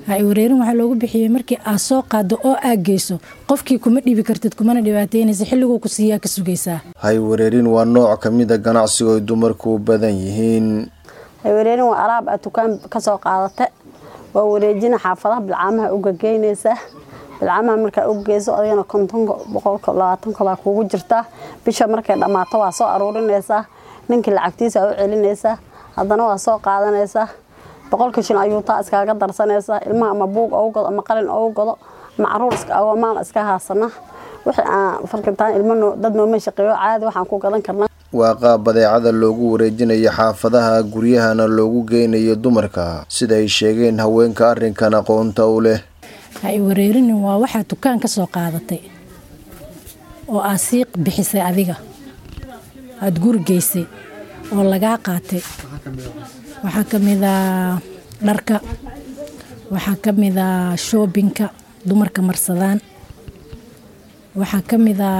hay wareerin waxaa loogu bixiyey markii aad soo qaado oo aad geyso qofkii kuma dhibi kartid kumana dhibaateynaysa xilliguu ku siiyaa ka sugaysaa hay wareerin waa nooc ka mid a ganacsiga ay dumarku u badan yihiin haywareerin waa alaab aad dukaan ka soo qaadata waa wareejina xaafadaha bilcaamaha uga geynaysaa bilcaamaha markaa uga geyso adigana kontonka boqolka labaatanka baa kuugu jirtaa bisha markay dhammaato waa soo aruurinaysaa ninkii lacagtiisa u celinaysaa haddana waa soo qaadanaysaa boqolka shil ayuu taa iskaaga darsanaysaa ilmaha ama buug ogu godo ama qalin ogu godo ama caruur agomaan iska haasana wixii aan farkintaan ilmo dad nooma shaqeeyo caadi waxaan ku gadan karnaa waa qaab badeecada loogu wareejinayo xaafadaha guryahana loogu geynayo dumarka sida ay sheegeen haweenka arrinkan aqoonta u leh hay wareerinin waa waxaa dukaan ka soo qaadatay oo aad sii bixisay adiga aada guri geysay oo lagaa qaatay waxaa ka mida dharka waxaa ka mida shoobinka dumarka marsadaan waxaa ka mida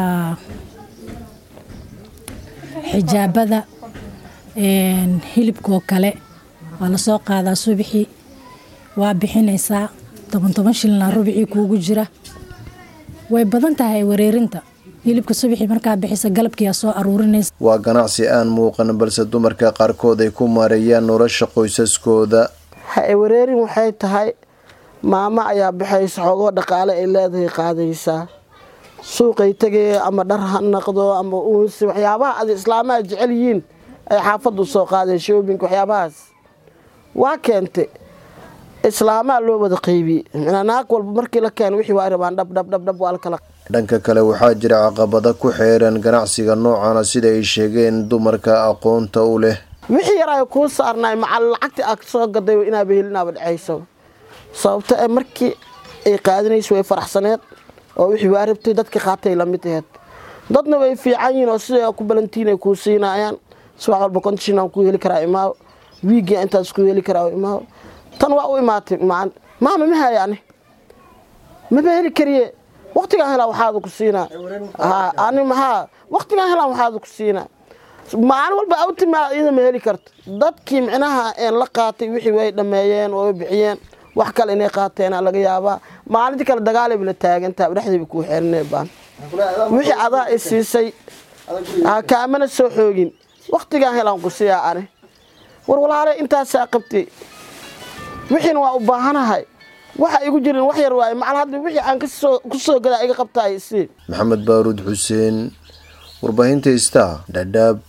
xijaabada hilibkoo kale waa lasoo qaadaa subixii waa bixinaysaa toban toban shilna rubicii kuugu jira way badan tahay wareerinta hilibka subixii markaa bixisa galabkiiaa soo aruurinaysa waa ganacsi aan muuqan balse dumarka qaarkood ay ku maareeyaan nolosha qoysaskooda ha wareerin waxay tahay maamo ayaa baxaysa xoogoo dhaqaale ay leedahay qaadaysaa suuqay tegaya ama dhar ha naqdo ama uunsi waxyaabaha ad islaamaha jecel yihiin ay xaafaddu soo qaadeen shoobinka waxyaabahaas waa keentay islaamaa loo wada qaybiyey naag walba markii la keena wixii waa rabaan dhabdhabdhabdhab waa la kala dhanka kale waxaa jira caqabado ku xeeran ganacsiga noocana sida ay sheegeen dumarka aqoonta u leh wixii yar ay kuu saarnaay macal lacagtii aad soo gaday inaaba helinaaba dhacayso sababto ee markii ay qaadinayso way faraxsaneed oo wixii waa rabtay dadka qaatay lamid aheed dadna way fiican yihiin oo sida ku balantiin ay kuu siinaayaan subax walba kontashin aan ku heli karaa imaaw wiiggii intaas ku heli karaa imaaw tan waa u imaatay maama ma haya ani maba heli kariye waktigaan helaa waxaada ku siinaa ani maxaa waktigaan helaa waxaada ku siinaa maalin walba awtimaa iyada ma heli karto dadkii micnaha een la qaatay wixii way dhammeeyeen oo way bixiyeen wax kale inay qaateena laga yaabaa maalintii kale dagaalayba la taagantaha dhexdayba kuu xeerinay baan wixii adaa i siisay kaamana soo xoogin waktigaan helaan ku siiyaa ani war walaale intaasaa qabtay wixiina waa u baahanahay waxa igu jirin wax yar waaye macal hadda wixii aan ku soo gadaa iga qabtaay isii maxamed baaruud xuseen warbaahinta star dhadhaab